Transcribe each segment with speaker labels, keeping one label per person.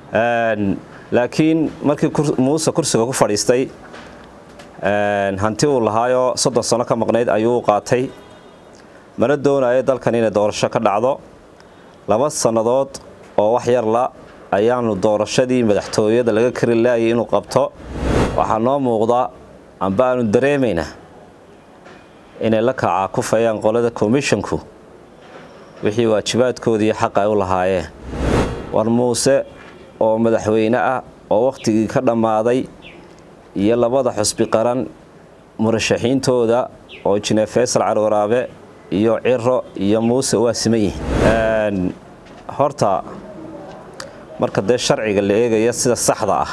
Speaker 1: laakiin markii muuse kursiga ku fadhiistay hanti uu lahaayoo soddon sano ka maqnayd ayuu qaatay mana doonayo dalkan inay doorasho ka dhacdo laba sannadood oo wax yarla ayaanu doorashadii madaxtooyada laga kari laayay inuu qabto waxaa noo muuqda amba aanu dareemaynaa inay la kacaa ku fayaan qolada komishonku wixii waajibaadkoodii xaq ay u lahaayeen war muuse oo madaxweyne ah oo wakhtigii ka dhammaaday iyo labada xusbi qaran murashaxiintooda oo jine faysal carwaraabe iyo ciro iyo muuse waa siman yihiin horta marka dee sharciga la eegaya sida saxda ah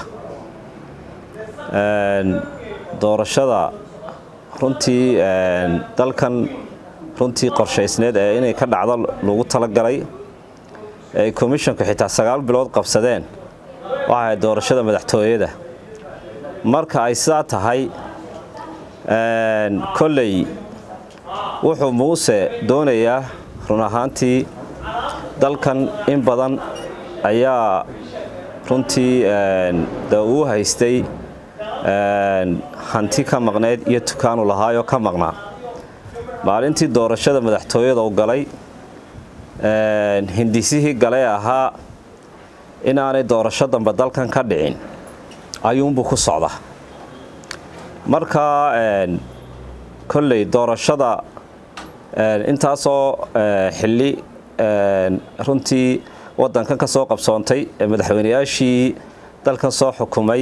Speaker 1: doorashada runtii dalkan runtii qorshaysneed ee inay ka dhacdo lagu talagalay ay komishonku xitaa sagaal bilood qabsadeen waxaay doorashada madaxtooyada marka ay sidaa tahay kolley wuxuu muuse doonayaa run ahaantii dalkan in badan ayaa runtii de uu haystay hanti ka maqnayd iyo tukaanu lahaayoo ka maqnaa maalintii doorashada madaxtooyada u galay hindisihii galee ahaa inaanay doorasho dambe dalkan ka dhicin ayuunbuu ku socda marka kolley doorashada intaasoo xilli runtii waddankan ka soo qabsoontay ee madaxweyneyaashii dalkan soo xukumay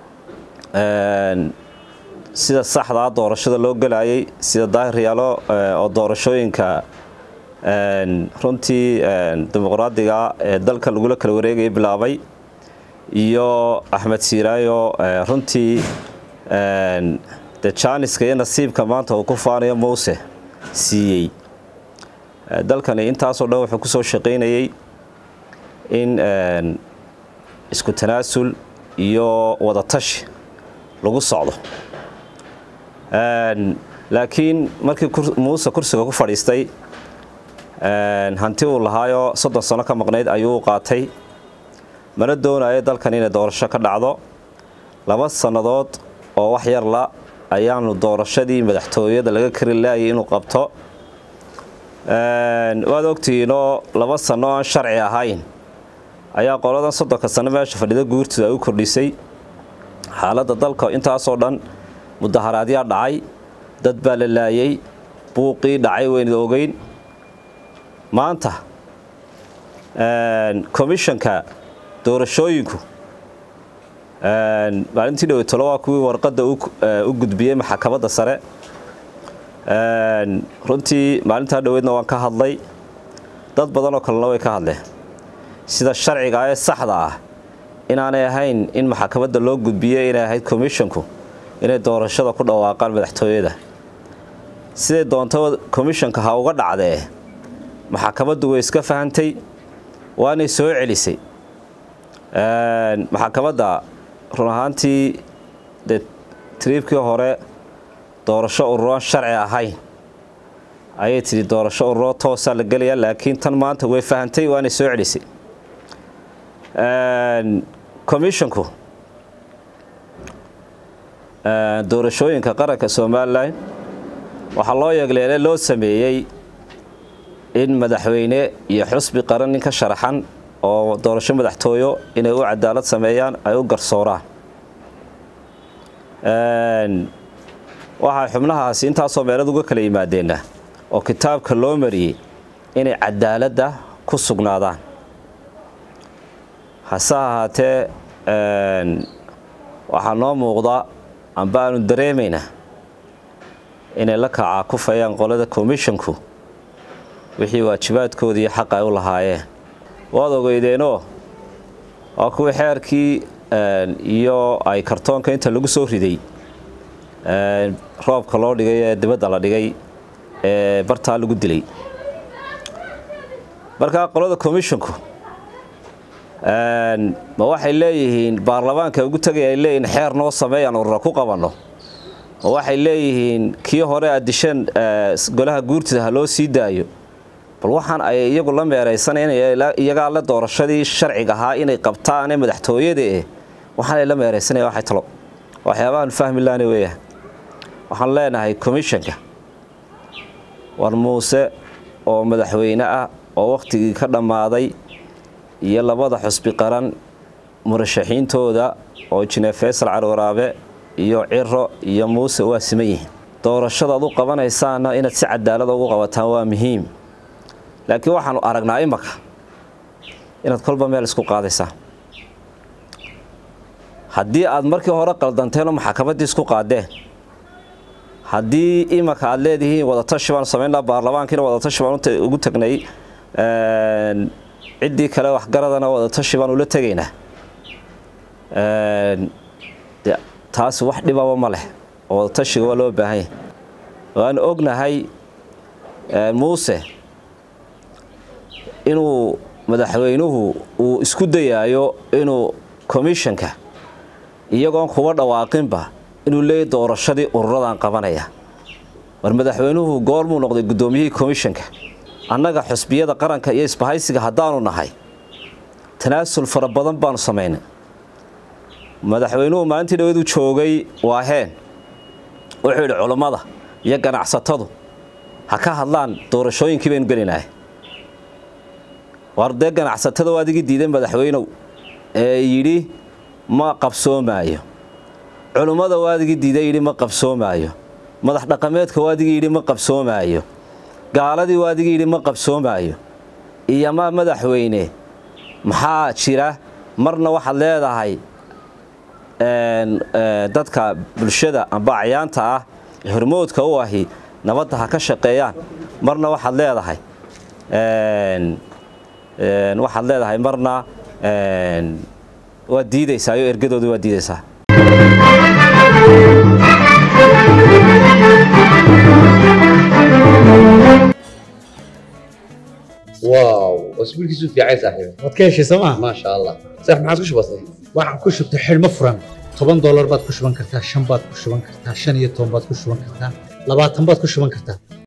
Speaker 1: sida saxdaa doorashada loo gelayay sida daahiryaalo oo doorashooyinka runtii dimuqraadiga ee dalka lagula kala wareegaya bilaabay iyo axmed siiraayo runtii de jaaniska iyo nasiibka maanta uu ku faanayo muuse siiyey dalkani intaasoo dhan wuxuu ku soo shaqaynayey in isku tanaasul iyo wadatashi lagu socdo laakiin markii muuse kursiga ku fadhiistay hanti uu lahaayoo soddon sano ka maqnayd ayuu qaatay mana doonayo dalkan inay doorasho ka dhacdo laba sannadood oo wax yarla ayaanu doorashadii madaxtooyada laga kari laayay inuu qabto waad ogtihiinoo laba sanno aan sharci ahayn ayaa qoladan soddonka sanno meesha fadhida guurtooda ay u kordhisay xaaladda dalka intaasoo dhan mudaharaadyaa dhacay dad baa la laayay buuqii dhacay weynad ogeyn maanta komishonka doorashooyinku maalintii dhowtolo waa kuwii warqadda u gudbiyey maxkamadda sare runtii maalintaa dhoweedna waan ka hadlay dad badanoo kalena way ka hadleen sida sharciga ee saxda ah inaanay ahayn in maxkamadda loo gudbiyey inay ahayd komishonku inay doorashada ku dhawaaqaan madaxtooyada siday doonto komishonka ha uga dhacdee maxkamaddu way iska fahantay waanay soo celisay maxkamadda run ahaantii dee triibkii hore doorasho ururoon sharci ahayn ayay tidhi doorasho ururo toosaa la gelayaa laakiin tan maanta way fahantay waanay soo celisay komishonku doorashooyinka qaranka somalilan waxaa loo yeegleele loo sameeyey in madaxweyne iyo xusbi qaran nin ka sharaxan oo doorasho madaxtooyo inay u cadaalad sameeyaan ay u garsooraan waxay xubnahaasi intaasoo meelad uga kala yimaadeenna oo kitaabka loo mariyey inay cadaaladda ku sugnaadaan hase ahaatee waxaa noo muuqda amba aanu dareemaynaa inay la kacaa ku fayaan qolada komishonku wixii waajibaadkoodii xaq ay u lahaayeen waad ogeydeenoo waa kuwii xeerkii iyo ay kartoonka inta lagu soo riday roobka loo dhigay ee dibadda la dhigay ee bartaa lagu dilay markaa qolada komishonku ma waxay leeyihiin baarlamaanka ugu tegay ay leeyihiin xeer noo sameeyaan urura ku qabanno ma waxay leeyihiin kii hore aad disheen golaha guurtida ha loo sii daayo bal waxaan ay iyagu la meeraysaneen iyagaa la doorashadii sharciga ahaa inay qabtaane madaxtooyada eh waxaan ay la meeraysanaya waxay talo waxyaabahan fahmi laani weeyaan waxaan leenahay commishanka war muuse oo madaxweyne ah oo wakhtigii ka dhammaaday iyo labada xusbi qaran murashaxiintooda oo jineef faysal carwaraabe iyo ciro iyo muuse waa siman yihiin doorashadaad u qabanaysaana inaad si cadaalada ugu qabataan waa muhiim laakiin waxaanu aragnaa imaka inaad kolba meel isku qaadaysaan haddii aad markii hore qaldanteenoo maxkamaddii isku qaadeen haddii imaka aad leedihiin wadatashi baan samaynaa baarlamaankiina wadatashi baan ugu tagnay ciddii kale waxgaradana wadatashi baan ula tegaynaa taasi wax dhibaba ma leh oo wadatashiga waa loo baahan yahay waan ognahay muuse inuu madaxweynuhu uu isku dayaayo inuu commishanka iyagoon kuba dhawaaqinba inuu leeyahy doorashadii ururadan qabanaya war madaxweynuhu goormuu noqday guddoomiyihii commishanka annaga xusbiyada qaranka iyo isbahaysiga haddaanu nahay tanaasul fara badan baanu samaynay madaxweynuhu maalintii dhawadu joogay waaheen wuxuu yidhi culummada iyo ganacsatadu ha ka hadlaan doorashooyinkii baynu gelinahay war dee ganacsatada waa adigii diiday madaxweynow ee yidhi ma qabsoomaayo culummada waa adigii diiday yidhi ma qabsoomaayo madax dhaqameedka waa adigii yidhi ma qabsoomaayo gaaladii waa adigii yidhi ma qabsoomaayo iyo ma madaxweyne maxaa jira marna waxaad leedahay dadka bulshada amba acyaanta ah ee hormoodka u ahi nabadda ha ka shaqeeyaan marna waxaad leedahay waxaad leedahay marna waad diidaysaa iyo ergadoodii waad diidaysaa
Speaker 2: واو اسبوعك في عين صاحبي
Speaker 3: waad ka heshay sooma
Speaker 2: ما شاء الله صح ما عادش بسيط
Speaker 3: waxaan ku shubtay xidhmo furan toban doolar baad ku shuban kartaa shan baad ku shuban kartaa shan iyo toban baad ku shuban kartaa labaatan baad ku shuban kartaa